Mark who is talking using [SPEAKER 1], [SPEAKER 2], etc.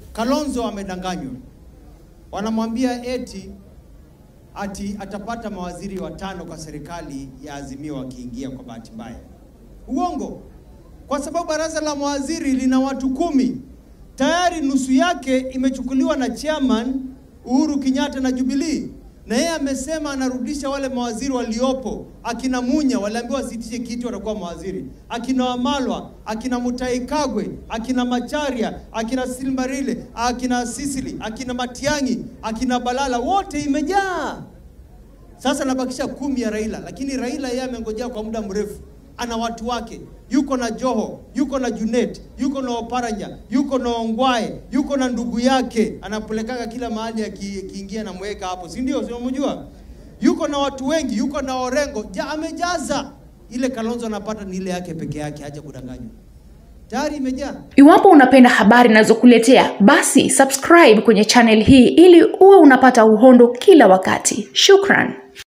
[SPEAKER 1] Kalonzo amedanganywa, wanamwambia eti ati atapata mawaziri watano kwa serikali ya Azimio wakiingia kwa bahati mbaya. Uongo, kwa sababu baraza la mawaziri lina watu kumi tayari, nusu yake imechukuliwa na chairman Uhuru Kenyatta na Jubilee, na yeye amesema anarudisha wale mawaziri waliopo. Akina Munya waliambiwa wasitishe kiti, watakuwa mawaziri. Akina Wamalwa, akina Mutahi Kagwe, akina Macharia, akina Silmarile, akina Sisili, akina Matiang'i, akina Balala, wote imejaa. Sasa nabakisha kumi ya Raila, lakini Raila yeye amengojea kwa muda mrefu, ana watu wake, yuko na Joho, yuko na Junet, yuko na Oparanya, yuko na Ongwae, yuko na ndugu yake, anapelekaga kila mahali akiingia na mweka hapo, si ndio? Si unamjua? Yuko na watu wengi, yuko na Orengo, ja, amejaza. Ile Kalonzo anapata ni ile yake peke yake, haja kudanganywa, tayari imejaa.
[SPEAKER 2] Iwapo unapenda habari ninazokuletea basi subscribe kwenye channel hii ili uwe unapata uhondo kila wakati. Shukran.